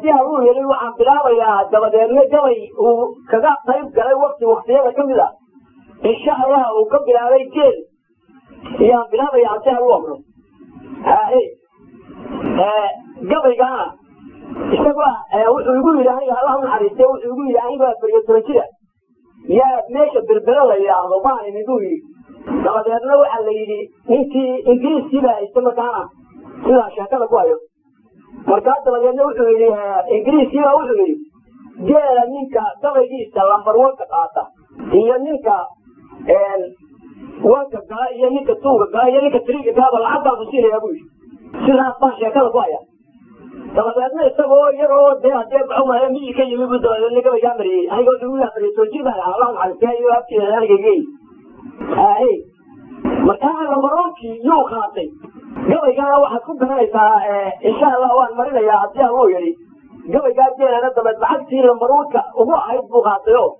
haddii haluu yidhi waxaan bilaabayaa dabadeedna gabay uu kaga qayb galay wakti waktiyada ka mid a insha allah uu ka bilaabay geel ayaan bilaabaya haddii haluu amro haye gabaygaana isaga wuxuu igu yidhi aniga allah unaxariiste wuxuu igu yidhi aniga afariyo toban jira yaa meesha berbero la yidhaahdo baan imid buu yidhi dabadeedna waxaa la yidhi ninkii ingiriiskii baa haysta markaana sidaa sheekada ku hayo markaa dabadeedna wuxuu yidhi ingiriiskii baa wuxuu yidhi geela ninka gabaygiisa lambar wanka qaata iyo ninka wanka gala iyo ninka tuuga gala iyo ninka tiriga galaba lacag baan ku siinayaa buu yidhi sidaas baan sheekada ku haya dabadeedna isagoo iyagoo dee hadee baxumaya miyii ka yimi buu dabadeedna gabaygaa mariyey aniga wuxuu igu afariyo toban jir baan ahaa allah maxaristiya iyo abtiisa aniga geey haye markaa lambaronkii yuu qaatay gabaygaana waxaad ku garanaysaa insha allah waan marinayaa haddii aluu yidhi gabaygaa geelana dabeed lacagtii lambaruunka ugu ahayd buu qaatay o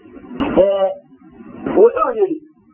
wuxuu yidhi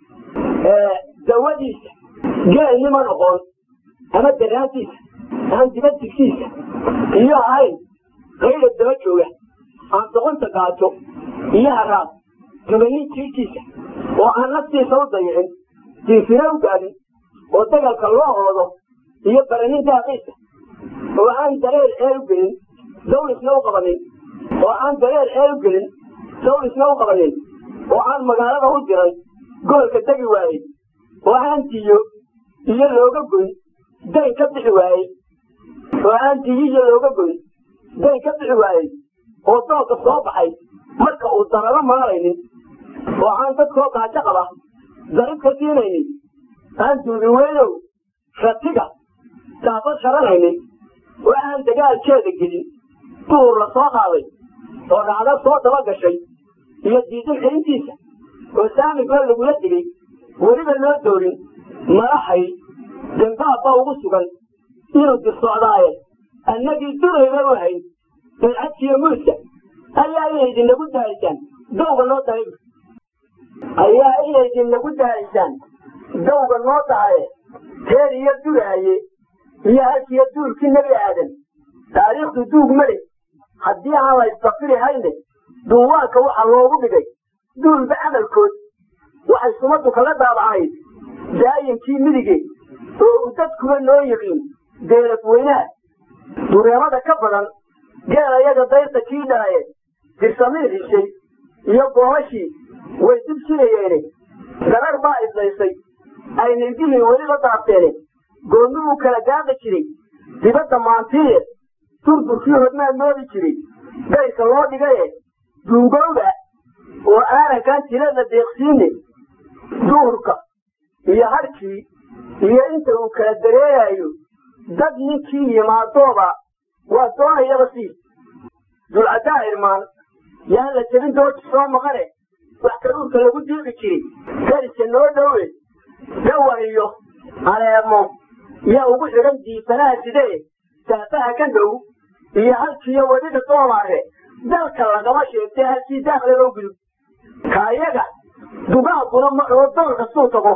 dawadiisa geel nima noqon ama daraantiisa aan dibadigsiisa iyo ahayn qayda daba jooga aan doqonta gaajo iyo haraad juganin jiirkiisa oo aan naftiisa u dayicin diifina u gaadin oo dagalka loo oodo iyo baranin daaqiisa oo aan dareer ceel u gelin dawlisna u qabanin oo aan dareer ceel u gelin dawlisna u qabanin oo aan magaalada u diran goolka degi waayey oo aan diyo iyo looga goyn dayn ka bixi waayey oo aan diyo iyo looga goyn dayn ka bixi waayey oo doonka soo baxay marka uu dararo maalaynin oo aan dadkoo gaajo qaba darib ka siinaynin aan duubi weynow ratiga daabad sharanaynin oo aan dagaalkeeda gelin duur la soo qaaday oo dhacdo soo daba gashay iyo diidin xirintiisa oo saamigoo lagula digay weliba loo doorin madaxay dambaabba ugu sugan inuu dirsocdaaye annagii durayba u hayn dalcadkiiyo muuska ayaa inaydinagu dahaysaan dawga noo dahay ayaa inaydinagu dahaysaan dawga noo dahaye teer iyo duraaye iyo halkiiyo duulkii nebi aadan taariikhdu duug male haddii aan la isdafiri hayne duuwaanka waxaa loogu dhigay duulba camalkood waxay sumaddu kaga daabacayd daayinkii midige oo uu dadkuba noo yiqiin deelaf weynaha dureemada ka badan geela yaga dayrta kii dhalaye dirsamiir hishay iyo goomashii way dib sinayeene garar baa idlaysay ay nirgihii weliba daabteene goonni uu kala gaaqi jiray dibadda maantiye durdurkii hodmaa moodi jiray gayrka loo dhigaye duugowda oo aanankan tilada deeqsiine duhurka iyo harkii iyo inta uu kala dareerayo dad ninkii yimaadooba waa doonayaba sii dulcaddaa irmaan yaan la jebin doorti soo maqane wax karuurka lagu diiqi jiray dariska noo dhowe dawan iyo aleemo yaa ugu xidhan diifanaha sidee saafaha ka dhow iyo halkiiyo weliga doomaare dalka lagama sheegtay halkii daakle loo gudub kaayaga dugaaguna ma oo dool kastuu tago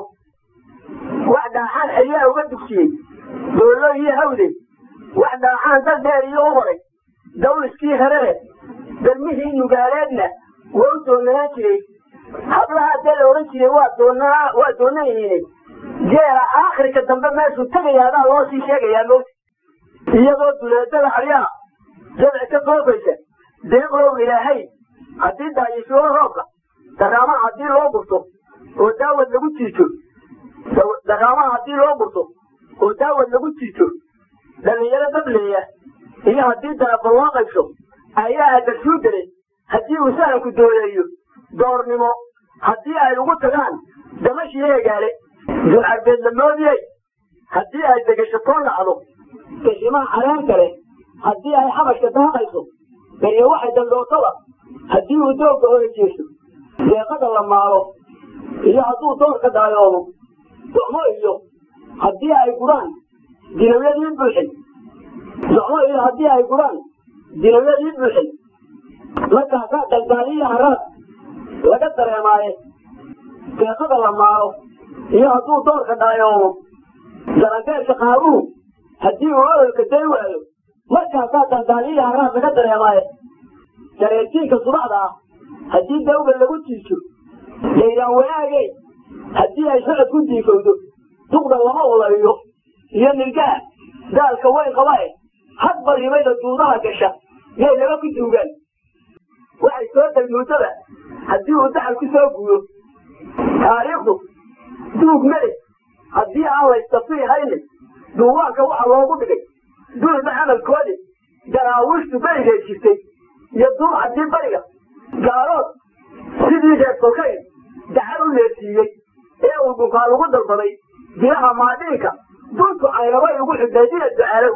wax dhaaxaan xeryaa uga dugsiyey doollo iyo hawde wax dhaaxaan dal dheer iyo u horay dawliskii herere dalmihii nugaaleedna waa u doonanaan jiray hablaha dee la odhan jiray waa doonaa waa doonanayiine geela aakhirka dambe meeshuu tegayaadaa loo sii sheegayaa mowta iyadoo duleedada haryaha jadci ka soofaysa deeqlow ilaahay haddii daayishuo roobka daraamaha haddii loo gurto oo daawad lagu jiijo daraamaha haddii loo gurto oo daawad lagu jiijo dhallinyaro dableeya iyo haddii daraba loo qaybsho ayaa adarsuu delay haddii uu sahanku dooleeyo doornimo haddii ay ugu tagaan damashii eegaale dulcarbeed la moodiyey haddii ay degashatoo dhacdo gashimaha caleen kale haddii ay xabashka daaqayso beriyo waxay dandhootaba haddii uu doogga oga jeeso deeqada la maalo iyo hadduu doorka daayoomo docmo iyo haddii ay gudhaan dinawyadii buuxin docmo iyo haddii ay gudhaan dinawyadii buuxin markaasaa daldaaliya haraad laga dareemaaye deeqada la maalo iyo hadduu doorka daayoomo darandeerka qaabuhu haddii uu ololka day waayo markaasaa dandaaliya haraad laga dareemaaye jareertiinka subaxda ah haddii dawga lagu tiiso laydaan wanaagey haddii ay socod ku diifowdo duqda lama ulayo iyo nirgaha gaalka weyn qabae hadba rimayda duudaha gasha yay laga ku duugaan waxay soo dagmuutada haddii uu daxal ku soo guuyo taariikhdu duug male haddii aan laystafii haynin duuwaanka waxa loogu dhigay duulba camalkoodi daraawiishtu berigeed jirtay iyo duur haddii bariga gaalood sidii reer kolkayn dacar u leesiiyey ee uu dhunkaa lagu dalbaday bilaha maadhiinka duntu caynabay ugu xidhay dina ducaalow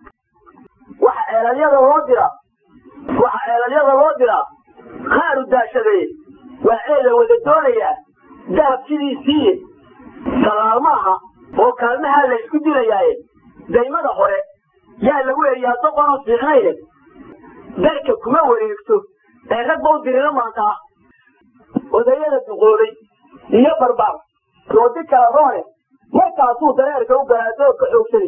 waxa ceelalyada loo diraa waxa ceelalyada loo diraa khaaru daashadeye waa ceel la wada doonayaa dahab sidiisiiye salaal maaha oo kaalmahaa la isku dilayaaye daymada hore yaa lagu eriyaa doqonoo fiicnayne darka kuma wareegto ee rag ba u diriro maantaa odayada duqoobay iyo barbaar doodi kala roone markaasuu dareerka u galaa doogka xoogsaday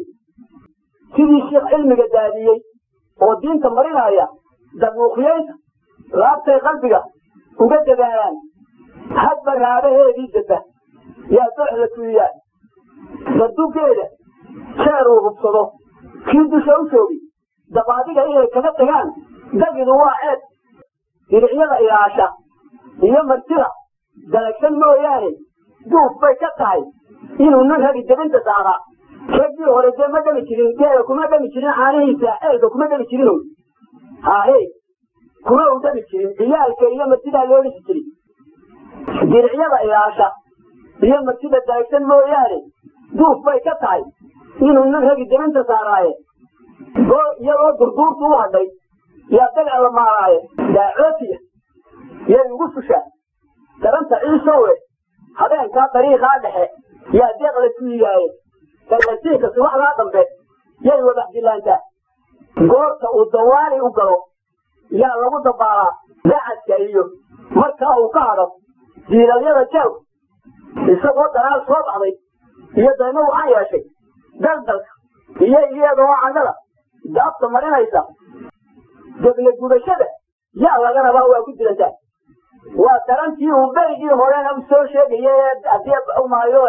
sidii sheikh cilmiga daadiyey oo diinta marinaya dabuuqyaynta laabtay qalbiga uga dadaalaan hadba raabaheedii daba yaa doox la tuuyaa dardugeeda jeer uu hubsado kii dusha u joogi dabaadiga inay kaga tagaan dagidu waa ceeb diricyada ilaasha iyo martida dalagsan mooyaane duuf bay ka tahay inuu nin ragi debinta saaraa raggii hore dee ma dhami jirin geela kuma dhami jirin caanihiisa ceelka kuma dhami jirin hahe kuma u dhami jirin ciyaalka iyo martidaa loo dhisi jirin diricyada ilaasha iyo martida dalagsan mooyaane duuf bay ka tahay inuu nin ragi debinta saaraaye iyadoo durduurtu u hadhay yaa dagac la maaraaye daacootiya yay ugu fushaa daranta ciisowe habeenkaa dariiqaa dhexe yaa deeq la tuuyaaye darlasiinka subaxdaa dambe yay wadax dilaantaa goorta uu dawaali u galo yaa lagu dabaalaa dacadka iyo markaa uu ka hadho diilalyada jeew isagoo daraal soo baxday iyo daymo waxaan yeeshay daldalka iyo iyadoo candhada daabta marinaysa debla gubashada yaa laga rabaa waa ku dilantaa waa darantii uu berigii horena u soo sheegaya hadii umaayo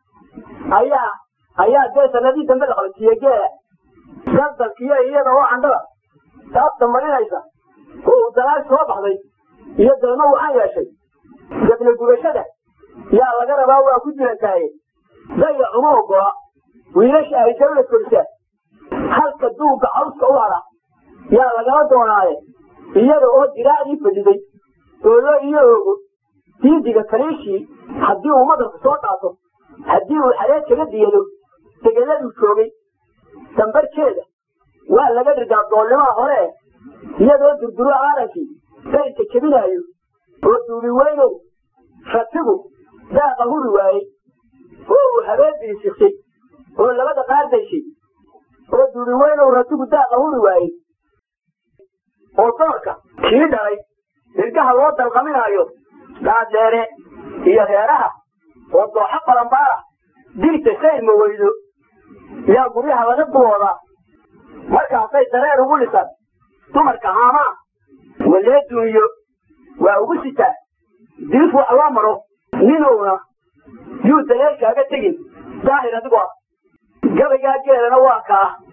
ayaa ayaa dee sanadii dambe la qabsiiye geela daldalkiyo iyada oo candhada daabta marinaysa oo uu dalaal soo baxday iyo daymo waxaan yeeshay debla gubashada yaa laga rabaa waa ku dilantaaye daya uma ogola wiilasha ay dawla korisaa halka duugga cawska u hada yaa lagala doonaaye iyada oo diraacdii fadiday oolo iyo oogo diidiga kaliishii haddii uu madarka soo dhaato haddii uu xareed kaga diyado degeladuu joogay dambarkeeda waa laga dhigaa doolnimaa hore iyadoo durduro aarankii dayrka jebinaayo oo duubi weynow ratigu daaqa huri waayey oo uu habeenbii siksay oo labada qaar dayshay oo duubi weynow ratigu daaqa huri waayey oo doorka kii dhalay irgaha loo dalqaminaayo dhaadheere iyo reeraha oo dooxo balanbaara dirta sayrma weydo yaa guryaha laga duloodaa markaasay dareer ugu dhisan dumarka haamaa walee duuniyo waa ugu sitaa diif wax loo maro ninowna yuu dareerkaaga tegin daahir adigoo gabaygaa geelana waa kaa